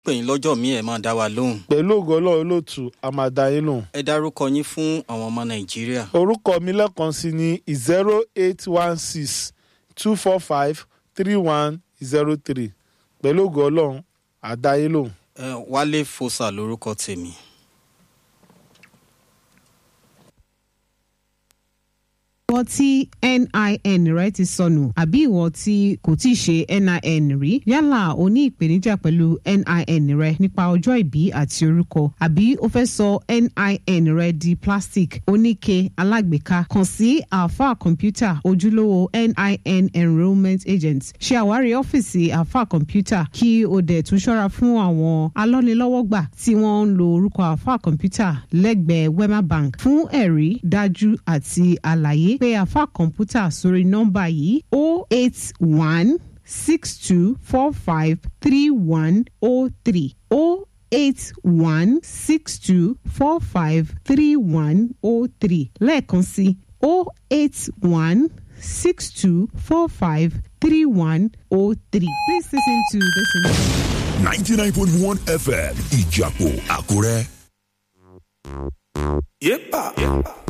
pè yín lọ́jọ́ míì ẹ̀ máa dá wa lóhùn. pẹ̀lú ògo ọlọ́run olóòtú àmàdá yín lò. ẹ dárúkọ yín fún àwọn ọmọ nàìjíríà. orúkọ mi lẹ́ẹ̀kan sí ní zero eight one six two four five three one zero three pẹ̀lú ògo ọlọ́run àdá yín lò. ẹ wálé fosa lórúkọ tèmi. ìwọ tí nin rẹ ti sọnù àbí ìwọ tí kò tí ì ṣe nin rí yálà o ní ìpèníjà pẹ̀lú nin rẹ nípa ọjọ́ ìbí àti orúkọ àbí o fẹ́ sọ nin rẹ di plastic oníke alágbèéká kàn sí alfa kọ̀ǹpútà ojúlówó nin enrolment agent ṣe àwárí ọ́fíìsì alfa kọ̀ǹpútà kí o dẹ̀ tún ṣọ́ra fún àwọn alọ́nilọ́wọ́gbà tí wọ́n ń lo orúkọ alfa kọ̀ǹpútà lẹ́gbẹ̀ẹ́ wema bank fún ẹ̀rí dájú àti àlàyé pé àfa kọ̀ǹpútà sórí nọ́mbà yìí o eight one six two four five three one o three o eight one six two four five three one o three lẹ́ẹ̀kan sí o eight one six two four five three one o three. Please listen to this. information. 99.1 FM Ìjàpọ̀ Àkúrẹ́. Yepa.